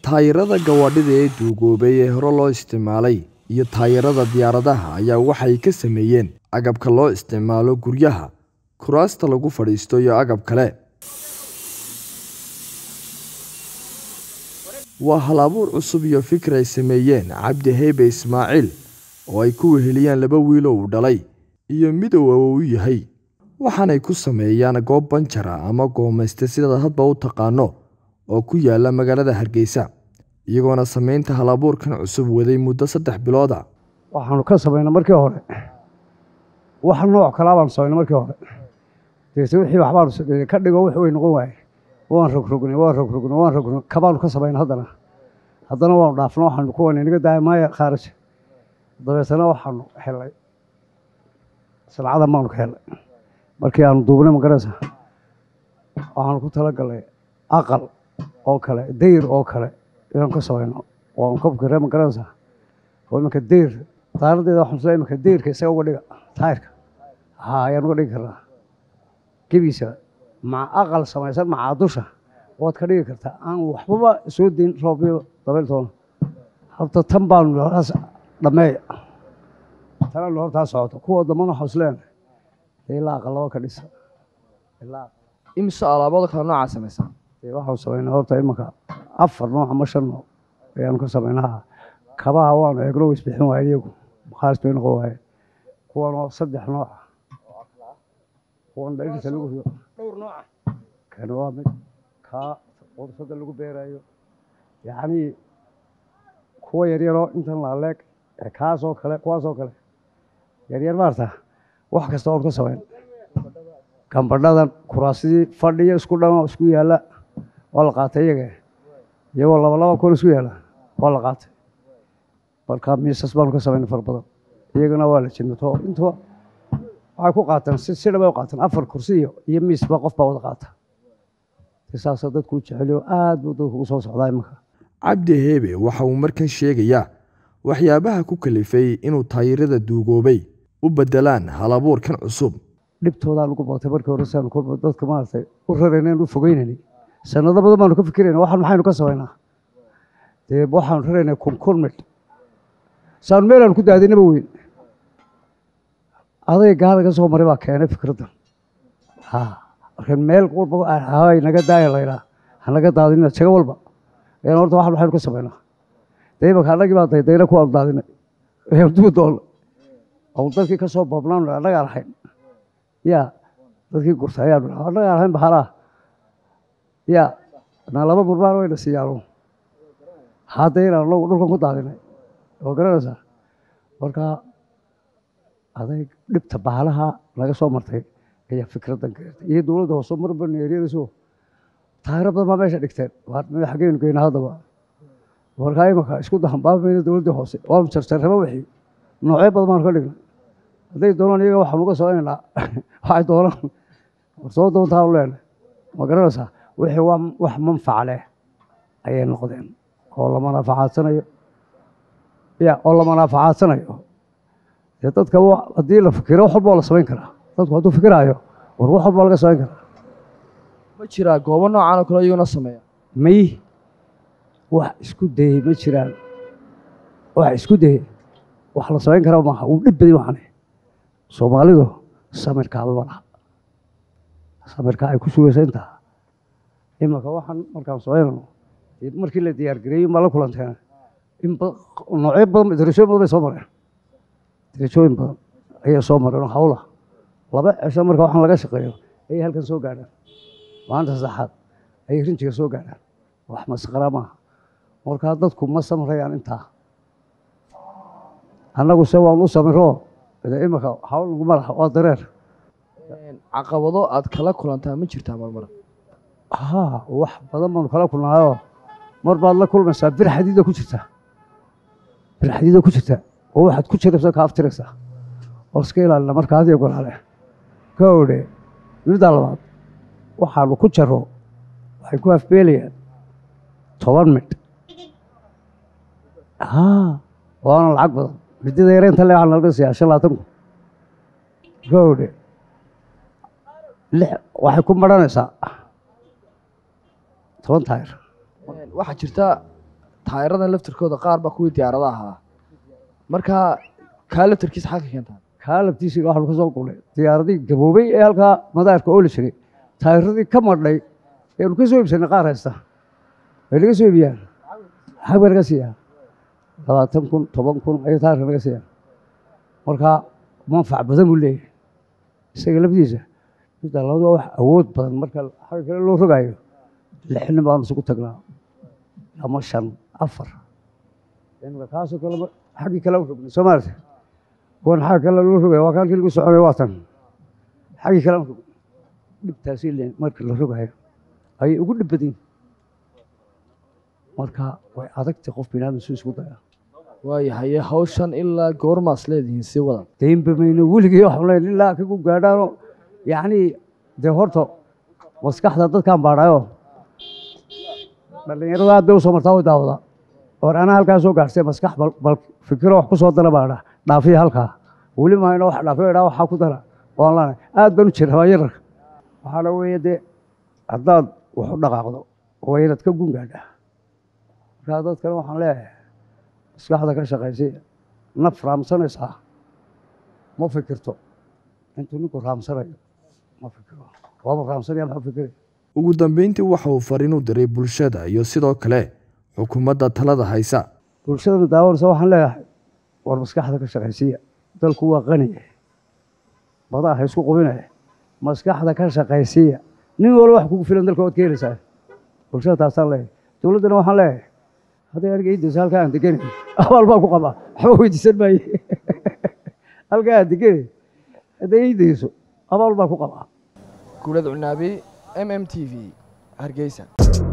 taayirada gawaadhida ee duugoobay ee hore loo isticmaalay iyo taayirada diyaaradaha ayaa waxay ka sameeyeen agabka loo isticmaalo guryaha kuraasta lagu fadhiisto iyo agab kale waa hal-abuur cusub iyo fikir ay sameeyeen cabdi heybe ismaaciil oo ay ku weheliyaan laba wiil oo uu dhalay iyo midow oo u yahay waxaanay ku sameeyaan goob banjara ama goomayste sidaad hadba u taqaano oo ku yaala magaalada hargeysa iyagoona sameynta hal-abuurkan cusub waday muddo saddex bilooda waxaanu ka samaynay markii hore wax nooc kalaa baanu samaynay markii hore deese wixii waxbaanu sameeyey ka dhigo wix way noqon waaye waan rogrognay waan rogrognay waan rogrognay kabaanu ka samaynay haddana haddana waanu dhaafno waxaanu ku wanay naga daaya maaya khaarij dabeetana waxaanu helay salcadan baanu ka helay markii aanu duubnay magaraysa waxaanu ku talagalnay aqal oo kale dayr oo kale inaan ka samayno waanu ka fikirray magaraysa oo iminka dayr daaradeeda waxaan soo iminka dayrka isaga uga dhiga taayirka haa ayaan uga dhigi karnaa gebiisa maca aqal samaysan macaa dusha waad ka dhigi kartaa aan waxbaba soo dayn roobyo dabayltoona horta tan baanu horaas dhammeeya tanaanu hortaa socoto kuwa dambana waxaa isleena ilaa aqalaba ka dhisa ilaa imise alaabada kale noocaa samaysaan dee waxaanu samaynaa horta imanka afar nooc ama shan nooc ayaanu ka samaynaa kabaha waanu eegno isbixin waayen iyagu makhaaris bay noqon waayeen kuwanoo saddex nooca kuwan dhairta lagu rido dhowr nooca kan waa mid kaa qursada lagu beerayo yacnii kuwa yaryaroo intan laaleeg ee kaasoo kale kuwaasoo kale yaryar maarta wax kasta oon ka samayn gambadhadan kuraasidii fadhiyo isku dhan oo isku yaalla waa la qaatay iyaga iyagoo laba laba kun isku yaalla waa la qaatay marka miisas baanu ka samaynay fara badan iyagana waa la jinnato intuba waxay ku qaateen si si dhabay u qaateen afar kursi iyo iyo miisba qof baa wada qaata saasoo dadku u jeceliyo aad buu dadku ugu soo socdaa imanka cabdi heebe waxa uu markan sheegayaa waxyaabaha ku kalifay inuu taayirada duugoobay u beddelaan hal-abuurkan cusub dhibtoodaan ugu batay markii hore siaanu kolba dadka maaragtay u raraynay u fogeynayny sanado badan baanu ka fikirayna waxaan maxaynu ka samaynaa dee waxaanu raraynay kun kun midh saanu meelaanu ku daadinaba weyn aday gaada ka soo maray baa keenay fikraddan ha marka meel walba hay naga daaya laydhaa hanaga daadinina jago walba ayaan horta waxaan maxaynu ka samaynaa dee imanka annagii baa daydayna kuwaanu daadinay ayaan dubi doonna oo dadkii ka soo boobnaanu annagaan ahayn ya dadkii gurta ayaanu annagaan ahayn bahalaa ya na laba murmaan wayna siiyaanu hadda inaan anagu dhulkan ku daadinay oo garanaysaa marka aday dhibta bahalaha laga soo martay ayaa fikraddan keentay iyo dowladda hoose marba neeryanayso taayiro badan baa meesha dhigteen xaggeynu geyna haddaba markaa imanka isku dahanbaabayna dowladdii hoose waanu jarjarraba wixii noocyo badan baanu ka dhignay hadday doonaan iyaga waxaanu uga soconaynaa waxay doonaan warsoo doontaanu leenahay ma garanaysaa wixii waa wax manfac leh ayay noqdeen oo la manaafacadsanayo ya oo la manaafacadsanayo dee dadka haddii la fikiro wax walba waa la samayn karaa dadku hadduu fikiraayo war wax walba waa laga samayn karaa ma jiraa goobo noocan oo kale iyaguna sameeya may wax isku dayey ma jiraan wax isku dayey wax la samayn karaa maaha uu dhib badan waxane soomaalidu samirkaaba ma laha samirka ay ku sugaysa intaa imanka waxaan markaan samaynano markii la diyaargareeyey ma la kulanteen in noocyo badan darajooyin badan bay soo mareen darajooyin badan ayay soo mareen oo hawla laba cisho marka waxaan laga shaqeeyo ayay halkan soo gaadhaan maalinta saddexaad ayay rinjiga soo gaadhaan wax masqara maaha markaa dadku ma samrayaan intaa annagu se waan u samiro imanka hawl naguma laha waa dareer caqabado aad kala kulantaa ma jirtaa marmar haa wax badan baanu kala kulnaayoo mar baad la kulmaysaa bir xadiida ku jirta bir xadiida ku jirta oo waxaad ku jiraysa ka aftiraysaa oo iska ilaalina marka adiga golaale ka odhe middaa labaad waxaanu ku jaro waxay ku afbeelayaan toban midh haa waana lacag badan midida yareynta le waxaa nalaga siiyaa shan labaatan kun ka odhe lix waxay ku maranaysaa toban taayir waxaa jirta taayiradan laftirkooda qaar baa kuwii diyaarada ahaa marka kaa laftirkiisa xagga keentaa kaa laftiisiga waxaanu ka soo qulnay diyaaradii gaboobay ee halkaa madaarka ooli jiray taayiradii ka madhay eanu ka soo iibsanay qaar haysta way naga soo iibiyaan xag bay naga siiyaan labaatan kun toban kun ayay taayirka naga siiyaan marka manfac badan buu leeyahay isaga lafdiisa midda labada wax awood badan marka xagga kale loo rogaayo lixnin baanu isugu tagnaa ama shan afar imika kaasoo kale xaggii kale u rognay soo maarata kuwan xagga kale loo rogaya waa kaalkii lagu soconaya waa tan xaggii kale u rognay dhibtaasi le marka la rogayo ayay ugu dhib badan yihin marka way adagtay qof binaadam su isku daya waayahaye hawshan ilaa goormaas leedihiin sii wada daynba mayno weligii waxaan leeyahay ilaa kagu gaadhaano yacni dee horta maskaxda dadkaan baadhayo dhallinyarada aad bay usoo martaa way daawadaa or anaa halkaa soo gaadhsay maskax bal bal fikiro wax ku soo dara baadha dhaafiya halkaa weli mahayno wax dhaafiyo idhaa waxaa ku dara waan laanahay aad baan u jira waa yararka waxaana weeye dee haddaad wax u dhaqaaqdo waa inaad ka gun gaadhaa markaa dadkana waxaan leeyahay maskaxda ka shaqaysay naf raamsanaysaa ma fikirto intuu ninku raamsanayo ma fikiro waaba raamsanaya maxuu fikiraya ugu dambeyntii waxa uu fariin u diray bulshada iyo sidoo kale xukuumadda talada haysa bulshadana daawanaysa waxaan leeyahay war maskaxda ka shaqaysiiya dalku waa qani badaa ha isku qubinaya maskaxda ka shaqaysiiya nin walba wax kugu filan dalka waad ka helaysaa bulshada taasaan leeyahay dowladdana waxaan leeyahay hadday aniga iidayso halkaa aan deganay abaal baan ku qabaa waxba weydiisan maaye halkaa aan deganay hadday iidayso abaal baan ku qabaa guulada cunaabi m m t v hargeysa